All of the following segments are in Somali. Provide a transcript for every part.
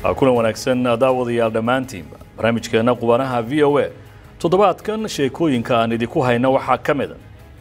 kulan wanaagsan daawadayaal dhammaantiinba barnaamijkeena qubanaha v o a toddobaadkan sheekooyinka aan idinku hayna waxaa ka mid a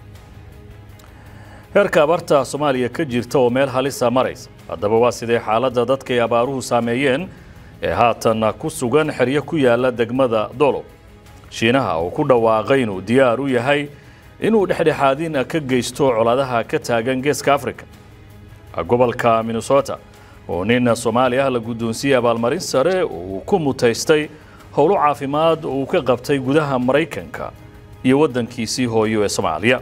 heerka abaarta soomaaliya ka jirta oo meel halisa maraysa haddaba waa sidee xaaladda dadkay abaaruhu saameeyeen ee haatan ku sugan xeryo ku yaala degmada dolow shiinaha oo ku dhawaaqay inuu diyaar u yahay inuu dhexdhexaadin ka geysto colaadaha ka taagan geeska africa gobolka minnesota oo nin soomaali ah la guddoonsiiyey abaalmarin sare oo uu ku mutaystay howlo caafimaad oo uu ka qabtay gudaha maraykanka iyo waddankiisii hooyo ee soomaaliya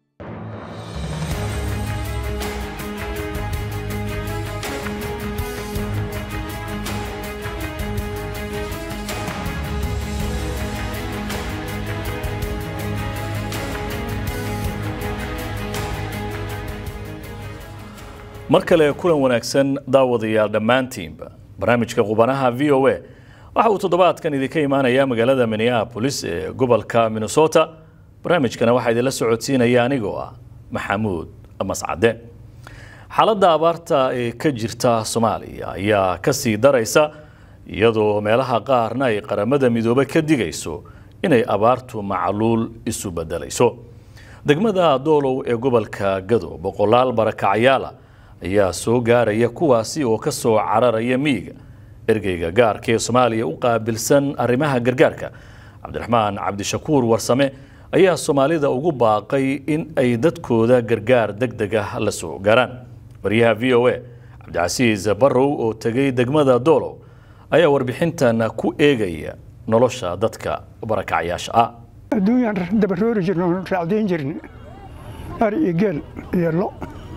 mar kale kulan wanaagsan daawadayaal dhammaantiinba barnaamijka qubanaha v o a waxa uu toddobaadkan idinka imaanayaa magaalada minneapolis ee gobolka minnesota barnaamijkana waxaa idinla socodsiinaya anigoo ah maxamuud mascade xaaladda abaarta ee ka jirta soomaaliya ayaa kasii daraysa iyadoo meelaha qaarna ay qaramada midoobe ka digayso inay abaartu macluul isu bedelayso degmada doolow ee gobolka gado boqolaal barakacayaala ayaa soo gaaraya kuwaasi oo ka soo cararaya miyiga ergeyga gaarka ee soomaaliya u qaabilsan arrimaha gargaarka cabdiraxmaan cabdishakuur warsame ayaa soomaalida ugu baaqay in ay dadkooda gargaar deg deg ah la soo gaaraan wariyaha v o a cabdicasiis barrow oo tegay degmada doolow ayaa warbixintan ku eegaya nolosha dadka barakacyaasha ah adduunyaan dabaroori jirna oon raacdayn jirna ari iyo geel iyo lo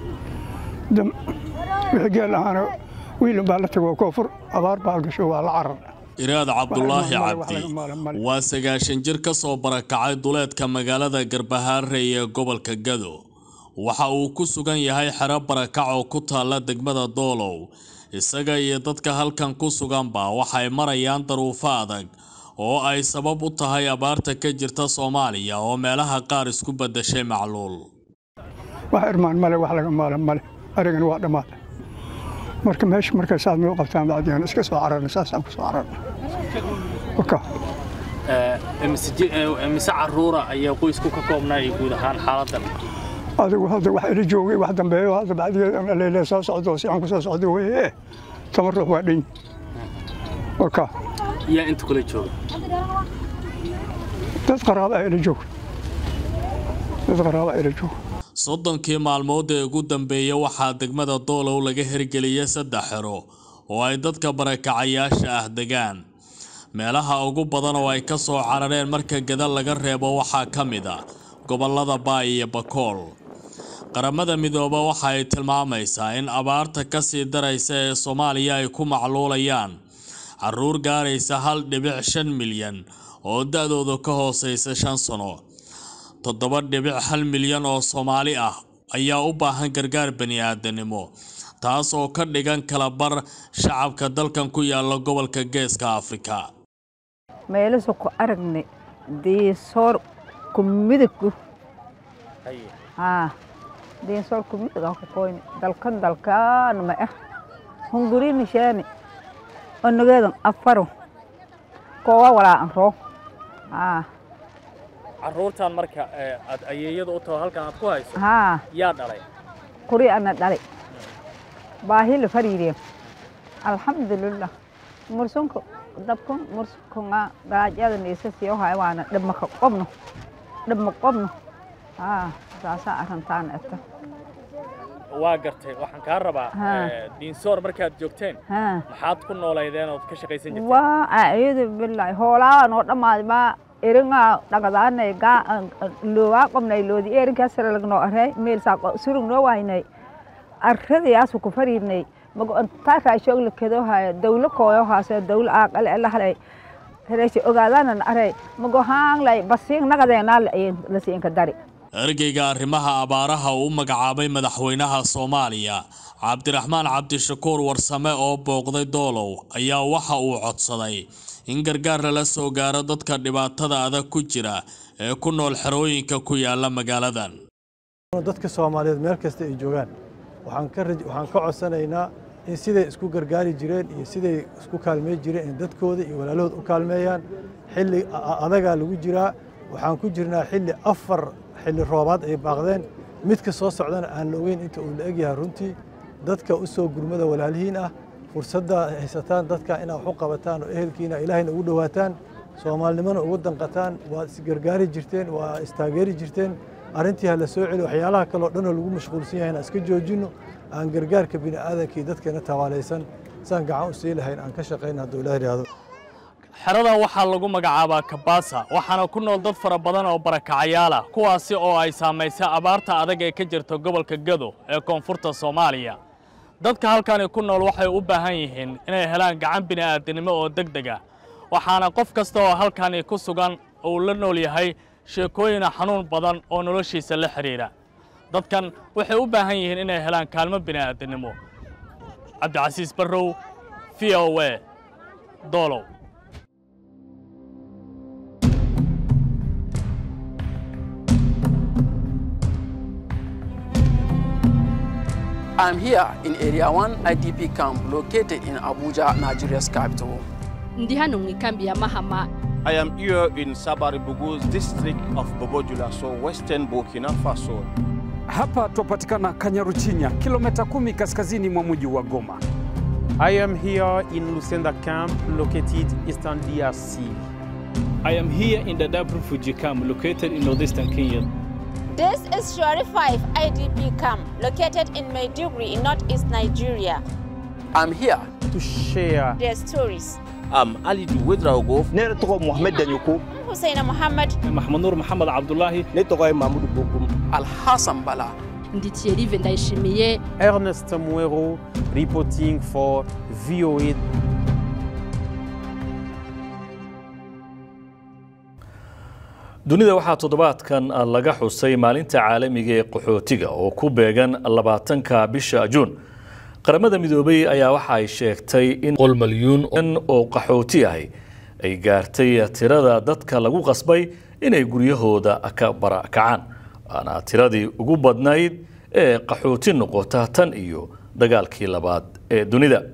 wixii geel ahaana wiilin baa la tago koonfur abaar baa gasho waa la carar iraad cabdulaahi cabdi waa sagaashan jir ka soo barakacay duleedka magaalada garbahaare ee gobolka gado waxa uu ku sugan yahay xero barakac oo ku taalla degmada doolow isaga iyo dadka halkan ku suganba waxay marayaan daruufo adag oo ay sabab u tahay abaarta ka jirta soomaaliya oo meelaha qaar isku beddeshay macluul wax irmaan male wax laga maalan male arigana waa dhammaaday marka meesha markay saad noo qabtaan bacdiyan iska soo cararna saasaan ku soo cararna mise caruura ayaa qoysku ka koobnaa iyo guud ahaan xaaladan adigu hadda wax ila joogay wax dambeeyo hadda bacdigeed leyle soo socdo si aan ku soo socdo weye toban ruux waa dhan waka yaa inta kula jooga dad qaraaba ila jooga dad qaraaba ila jooga soddonkii maalmood ee ugu dambeeya waxaa degmada doolow laga hirgeliyay saddex xero oo ay dadka barakacayaasha ah degaan meelaha ugu badan oo ay ka soo carareen marka gada laga reebo waxaa ka mid a gobollada baay iyo bakool qaramada midoobe waxa ay tilmaamaysaa in abaarta ka sii daraysa ee soomaaliya ay ku macluulayaan caruur gaaraysa hal dhibic shan milyan oo da-dooda ka hooseysa shan sano toddoba dhibic hal milyan oo soomaali ah ayaa u baahan gargaar bani-aadanimo taas oo ka dhigan kala bar shacabka dalkan ku yaala gobolka geeska afrika meelasu ku aragnay diisoor ku midagku diisoor ku midagaa ku koyni dalkan dalkaan ma ah hungurini sheeni onageedan afaro koowa walaa anroo caruurtan marka aad ayeeyada u taho halkan aad ku hayso haa yaa dhalay kuri ana dhalay baahi la fariiriyo alxamdulilah mursunka dabkun mursunka gaajada niisa siyo haya waana dhibmaka qobno dhibma qobno haa saasaa arrintaan eta waa gartay waxaan kaa rabaa diinsoor markaad joogteen haa maxaad ku noolaydeen ood ka shaqaysan jirteen waa aayadu bilahi hoolaa noo dhammaadi maa eringa dhagadaanay gaa loowaa qobnay loodi erinkaa saralagno arey meelsaa surugno waynay arradayaasu ku fariirnay mago intaa raashoog la kedo haya dawlo kooyo haase dawlo aaqale lahalay reesha ogaadaanan arey mago haanglay basiin nagadeenaa la siinka dari ergeyga arrimaha abaaraha uu u magacaabay madaxweynaha soomaaliya cabdiraxmaan cabdishakuur warsame oo booqday doolow ayaa waxa uu codsaday in gargaar lala soo gaaro dadka dhibaatada adag ku jira ee ku nool xerooyinka ku yaala magaaladan dadka soomaaliyeed meel kasta ay joogaan waxaan ka raj- waxaan ka codsanaynaa in siday isku gargaari jireen iyo siday isku kaalmey jireen in dadkooda iyo walaalahood u kaalmeeyaan xilli adagaa lagu jiraa waxaan ku jirnaa xilli afar xilli roobaad ay baaqdeen midka soo socdana aan la ogeyn inta uu la egyahay runtii dadka u soo gurmada walaalihiin ah fursadda haysataan dadka inaad wax u qabataan oo ehelkiina ilaahayna ugu dhowaataan soomaalinimona ugu danqataan waad isgargaari jirteen waa istaageeri jirteen arrintii ha la soo celi waxyaalaha kaleo dhanoo lagu mashquulsan yahayna iska joojinno aan gargaarka bini aadankii dadkeena tawaalaysan saan gacan u sii lahayn aan ka shaqayna hadduu ilaah yidhaahdo xeradan waxaa lagu magacaabaa kabaasa waxaana ku nool dad fara badan oo barakacayaal ah kuwaasi oo ay saamaysay abaarta adag ee ka jirta gobolka gado ee koonfurta soomaaliya dadka halkani ku nool waxay u baahan yihiin inay helaan gacan bini'aadanimo oo deg deg ah waxaana qof kasta oo halkani ku sugan uu la nool yahay sheekooyina xanuun badan oo noloshiisa la xidhiidha dadkan waxay u baahan yihiin inay helaan kaalmo bini'aadanimo cabdicasiis barrow v o a doolow I'm here in Area 1 IDP camp located in Abuja, Nigeria's capital. ndi hano mu ikambi ya mahama I am here in Sabari Bugus district of Bobojula, so western Burkina Faso. Hapa twapatikana Kanyaruchinya, kilomita kumi kaskazini mwa mji wa Goma. I am here in Lusenda camp located eastern DRC. I am here in the Dadaab refugee camp located in northeastern Kenya. This is Shari 5 IDP camp located in Maiduguri in northeast Nigeria. I'm here to share their stories. I'm Ali Duwedraogo. Ne tɔgɔ Mohamed Danyoko. Hussein Mohammed. Mahmoud Nur Mohamed Abdullahi. Ne tɔgɔ ye Mahmoud Bokum. Al Hassan Bala. ndi Thierry Vendayishimiye. Ernest Muero reporting for VOA. dunida waxaa toddobaadkan laga xusay maalinta caalamiga ee qaxootiga oo ku beegan labaatanka bisha juun qaramada midoobay ayaa waxa ay sheegtay in qol malyuun oo qaxooti ahi ay gaartay tirada dadka lagu qasbay inay guryahooda ka barakacaan waana tiradii ugu badnayd ee qaxooti noqota tan iyo dagaalkii labaad ee dunida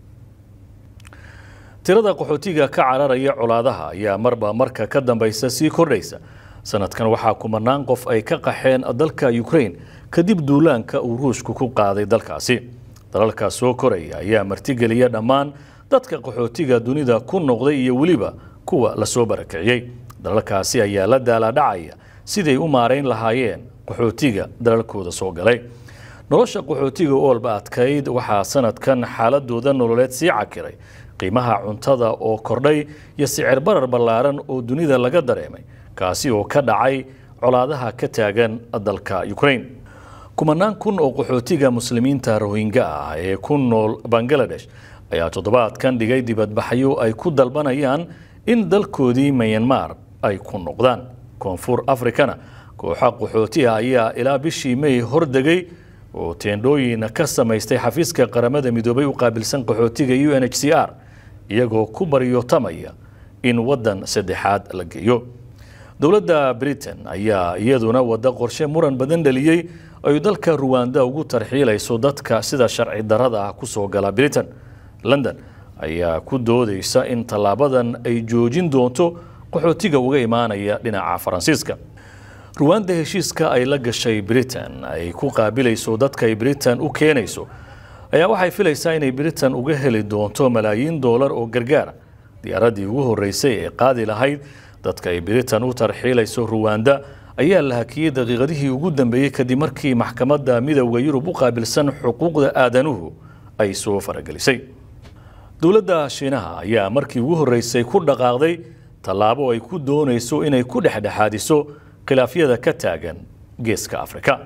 tirada qaxootiga ka cararaya colaadaha ayaa marba marka ka dambaysa sii kordhaysa sanadkan waxaa kumanaan qof ay ka qaxeen dalka ukraine kadib duulaanka uu ruushku ku qaaday dalkaasi dalalka soo koraya ayaa martigeliya dhammaan dadka qaxootiga dunida ku noqday iyo weliba kuwa lasoo barakiciyey dalalkaasi ayaa la daalaadhacaya siday u maarayn lahaayeen qaxootiga dalalkooda soo galay nolosha qaxootiga oolba adkayd waxaa sanadkan xaaladooda nololeed sii cakiray qiimaha cuntada oo kordhay iyo sicir barar ballaaran oo dunida laga dareemay kaasi oo ka dhacay colaadaha ka taagan dalka ukraine kumanaan kun oo qaxootiga muslimiinta rohingya ah ee ku nool bangaladesh ayaa toddobaadkan dhigay dibadbaxyo ay ku dalbanayaan in dalkoodii mayanmar ay ku noqdaan koonfur afrikana kooxa qaxooti ah ayaa ilaa bishii may hordegay oo teendhooyin ka samaystay xafiiska qaramada midoobay u qaabilsan qaxootiga u n h c r iyagoo ku baryootamaya in waddan saddexaad la geeyo dowladda britain ayaa iyaduna wadda qorshe muran badan dhaliyey ay dalka ruwanda ugu tarxiilayso dadka sida sharci darada ah kusoo gala britain london ayaa ku doodaysa in tallaabadan ay joojin doonto qaxootiga uga imaanaya dhinaca faransiiska ruwanda heshiiska ay la gashay britain ay ku qaabilayso dadka ay britain u keenayso ayaa waxay filaysaa inay britain uga heli doonto malaayiin doolar oo gargaara diyaaraddii ugu horreysay ee qaadi lahayd dadka ay britain u tarxiilayso ruwanda ayaa la hakiyey daqiiqadihii ugu dambeeyey kadib markii maxkamadda midowda yurub u qaabilsan xuquuqda aadanuhu ay soo faragelisay dowladda shiinaha ayaa markii ugu horreysay ku dhaqaaqday tallaabo ay ku doonayso inay ku dhexdhexaadiso khilaafyada ka taagan geeska afrika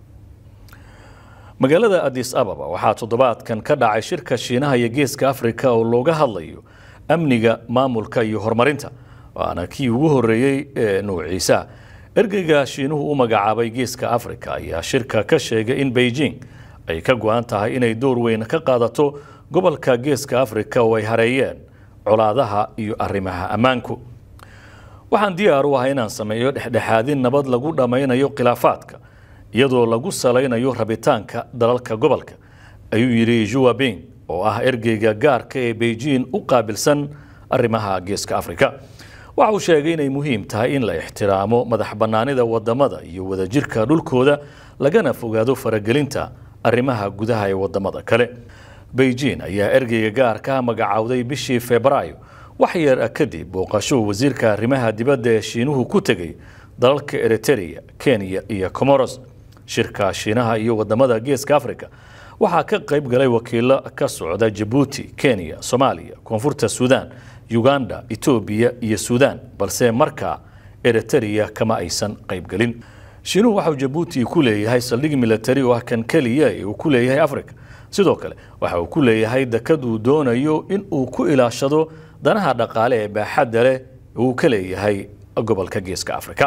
magaalada adis ababa waxaa toddobaadkan ka dhacay shirka shiinaha iyo geeska afrika oo looga hadlayo amniga maamulka iyo horumarinta waana kii ugu horreeyey ee nuuciisa ergeyga shiinuhu u magacaabay geeska afrika ayaa shirka ka sheegay in beijing ay ka go-an tahay inay door weyn ka qaadato gobolka geeska afrika oo ay hareeyeen colaadaha iyo arrimaha ammaanku waxaan diyaar u ahay inaan sameeyo dhexdhexaadin nabad lagu dhammaynayo khilaafaadka iyadoo lagu salaynayo rabitaanka dalalka gobolka ayuu yidhi juwa bing oo ah ergeyga gaarka ee beijing u qaabilsan arrimaha geeska afrika waxa uu sheegay inay muhiim tahay in la ixtiraamo madax bannaanida wadamada iyo wadajirka dhulkooda lagana fogaado faragelinta arrimaha gudaha ee wadamada kale beijing ayaa ergeyga gaarka magacowday bishii febraayo wax yar kadib booqasho wasiirka arrimaha dibadda ee shiinuhu ku tegey dalalka eritereya kenya iyo comoros shirka shiinaha iyo wadamada geeska africa waxaa ka qayb galay wakiilo ka socda jabuuti kenya soomaaliya koonfurta suudaan uganda etoobiya iyo suudaan balse markaa eritereya kama aysan qaybgelin shiinuhu waxauu jabuuti ku leeyahay saldhig milatari oo ah kan keliya ee uu ku leeyahay africa sidoo kale waxa uu ku leeyahay dekad uu doonayo in uu ku ilaashado danaha dhaqaale ee baaxadda leh uu ka leeyahay gobolka geeska africa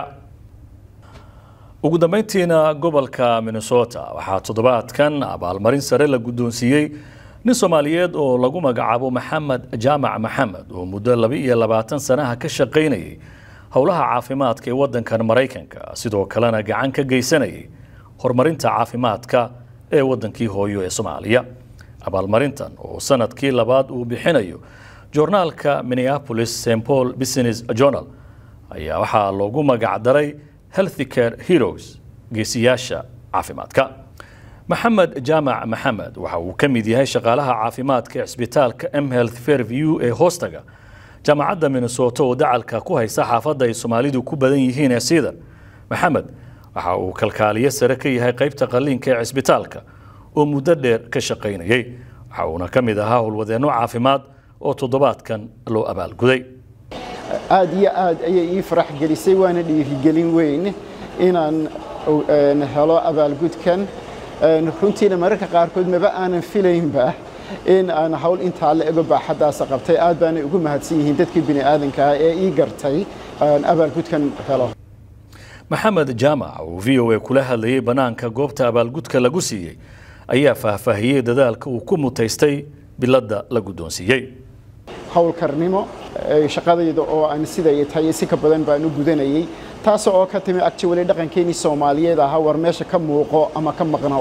ugu dambeyntiina gobolka minnesota waxaa toddobaadkan abaalmarin sare la guddoonsiiyey nin soomaaliyeed oo lagu magacaabo maxamed jaamac maxamed oo muddo laba iyo labaatan sanaha ka shaqaynayay howlaha caafimaadka ee waddankan maraykanka sidoo kalena gacan ka geysanayay horumarinta caafimaadka ee waddankii hooyo ee soomaaliya abaalmarintan oo sanadkii labaad uu bixinayo joornaalka minneapolis st paul business journal ayaa waxaa loogu magacdaray healthy care heroes geesiyaasha caafimaadka maxamed jaamac maxamed waxa uu ka mid yahay shaqaalaha caafimaadka ee cisbitaalka m health fairview ee hoostaga jaamacadda minnesota oo dacalka ku haysa xaafadda ay soomaalidu ku badan yihiin ee siidan maxamed waxa uu kalkaaliye sare ka yahay qaybta qalliinka ee cisbitaalka oo muddo dheer ka shaqaynayay waxa uuna ka mid ahaa howlwadeenno caafimaad oo toddobaadkan loo abaalguday aad iyo aad ayay ii farax gelisay waana dhiirigelin weyn inaan helo abaalgudkan runtiina mararka qaarkood maba aanan filaynba in aan hawl intaa la ego baaxaddaasa qabtay aad baanay ugu mahadsan yihiin dadkii bini aadankaa ee ii gartay abaalgudkan helo maxamed jaamac oo v o a kula hadlayay bannaanka goobta abaalgudka lagu siiyey ayaa faahfaahiyey dadaalka uu ku mutaystay biladda la guddoonsiiyey howlkarnimo shaqadayda oo aan siday tahay si ka badan baan u gudanayay taas oo ka timi actually dhaqankeenii soomaaliyeed ahaa war meesha ka muuqo ama ka maqnow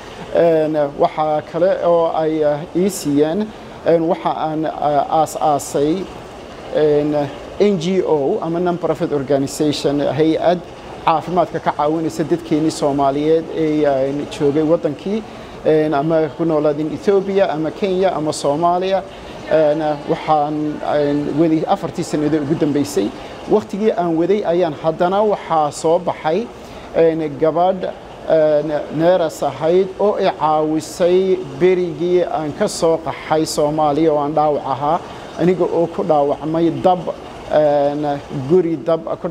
waxaa kale oo ay ii siiyeen waxa aan aas-aasay n g o ama non profit organization hay-ad caafimaadka ka caawinaysa dadkeenii soomaaliyeed ee joogay waddankii ama ku noolaadin ethoobiya ama kenya ama soomaaliya waxaan waday afartii sannadood ugu dambeysay wakhtigii aan waday ayaan haddana waxaa soo baxay gabadh neeras ahayd oo i caawisay berigii aan ka soo qaxay soomaaliya oo aan dhaawac ahaa aniga oo ku dhaawacmay dab guri dab ku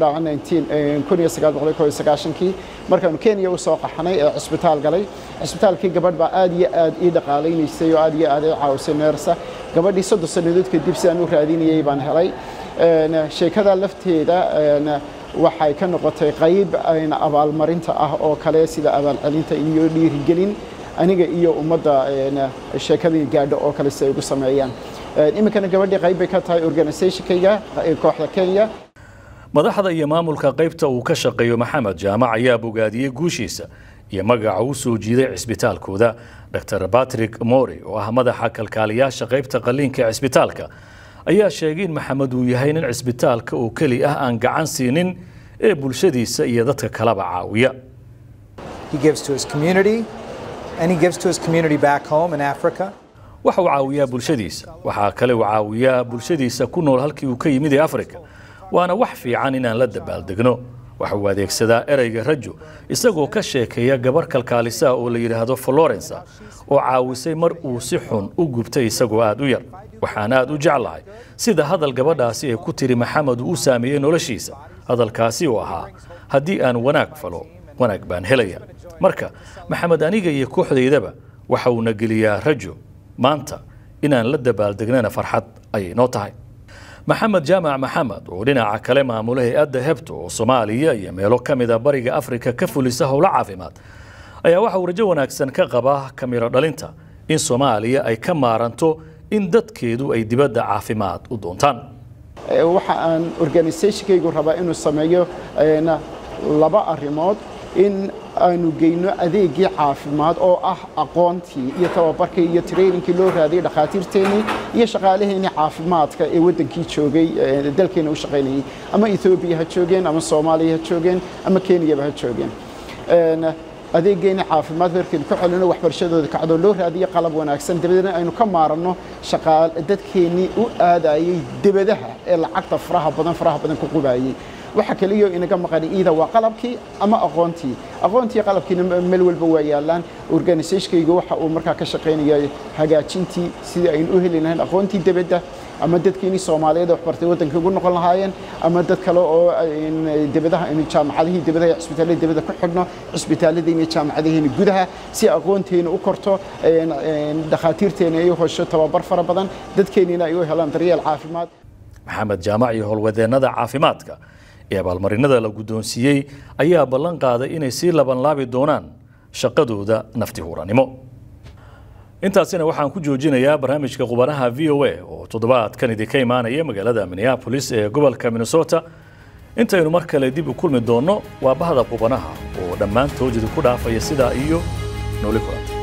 dhaawacay markaanu kenya u soo qaxnay ee cisbitaal galay cisbitaalkii gabadh baa aad iyo aad ii dhaqaalaynaysay oo aad iyo aad ii caawisay neersa gabadhii soddon sannadood kadib si aan u raadinayay baan helay sheekada lafteeda waxay ka noqotay qayb abaalmarinta ah oo kale sida abaalcelinta iyo dhiirigelin aniga iyo ummadda sheekadii gaadho oo kale si ay ugu sameeyaan iminkana gabadhii qayb bay ka tahay organizationkayga kooxda kenya madaxda iyo maamulka qaybta uu ka shaqeeyo maxamed jaamac ayaa bogaadiyey guushiisa iyo magaca u soo jiiday cisbitaalkooda dr batrick mori oo ah madaxa kalkaaliyaasha qaybta qalliinka ee cisbitaalka ayaa sheegay in maxamed uu yahay nin cisbitaalka oo keli ah aan gacan siinin ee bulshadiisa iyo dadka kaleba caawiya waxa uu caawiyaa bulshadiisa waxaa kale uu caawiyaa bulshadiisa ku nool halkii uu ka yimid ee afrika waana wax fiican inaan la dabaaldegno waxa uu adeegsadaa ereyga rajo isagoo ka sheekeeya gabar kalkaalisaha oo la yidhaahdo florensa oo caawisay mar uu si xun u gubtay isagoo aad u yar waxaan aad u jeclahay sida hadal gabadhaasi ay ku tiri maxamed uu u saameeyey noloshiisa hadalkaasi oo ahaa haddii aan wanaag falo wanaag baan helaya marka maxamed aniga iyo kooxdaydaba waxa uuna geliyaa rajo maanta inaan la dabaaldegnana farxad ayay noo tahay maxamed jaamac maxamed oo dhinaca kale maamula hay-adda hebto oo soomaaliya iyo meelo ka mida bariga afrika ka fulisa howlo caafimaad ayaa waxa uu rajo wanaagsan ka qabaa kamiro dhalinta in soomaaliya ay ka maaranto in dadkeedu ay dibadda caafimaad u doontaan waxa aan organisationkaygu rabaa inuu sameeyo laba arrimood in aanu geyno adeegii caafimaad oo ah aqoontii iyo tababarkii iyo traininkii loo raadiyey dhakhaatiirteennii iyo shaqaalaheenii caafimaadka ee waddankii joogay dalkeena u shaqaynayay ama ethoobiya ha joogeen ama soomaaliya ha joogeen ama kenyaba ha joogeen adeegeeni caafimaad markaynu ka celino waxbarashadooda kacdoo loo raadiyo qalab wanaagsan dabadeedna aynu ka maaranno shaqaal dadkeennii u aadayay debadaha ee lacagta faraha badan faraha badan ku qubayay waxa kaliyo inaga maqan iida waa qalabkii ama aqoontii aqoontii qalabkiina meel walba waa yaalaan organisationkayga waxa uu markaa ka shaqaynaya hagaajintii sidii aynu u heli lahayn aqoontii debadda ama dadkeenii soomaaliyeed waxbartay waddanka ugu noqon lahaayeen ama dad kale oo debadaha aynu jaamacadihii debadaha cisbitaalada debada ku xidhno cisbitaaladiina jaamacadaheena gudaha si aqoonteena u korto dhakhaatiirteena ay u hesho tababar fara badan dadkeennina ay u helaan daryeel caafimaad maxamed jaamac iyo howlwadeennada caafimaadka ee abaalmarinada la guddoonsiiyey ayaa ballan qaaday inay sii labanlaabi doonaan shaqadooda nafti huranimo intaasina waxaan ku joojinayaa barnaamijka qubanaha v o a oo toddobaadkan idinka imaanaya magaalada minneapolis ee gobolka minnesota intaynu mar kale dib u kulmi doonno waa bahda qubanaha oo dhammaantood idinku dhaafaya sidaa iyo nooli kulan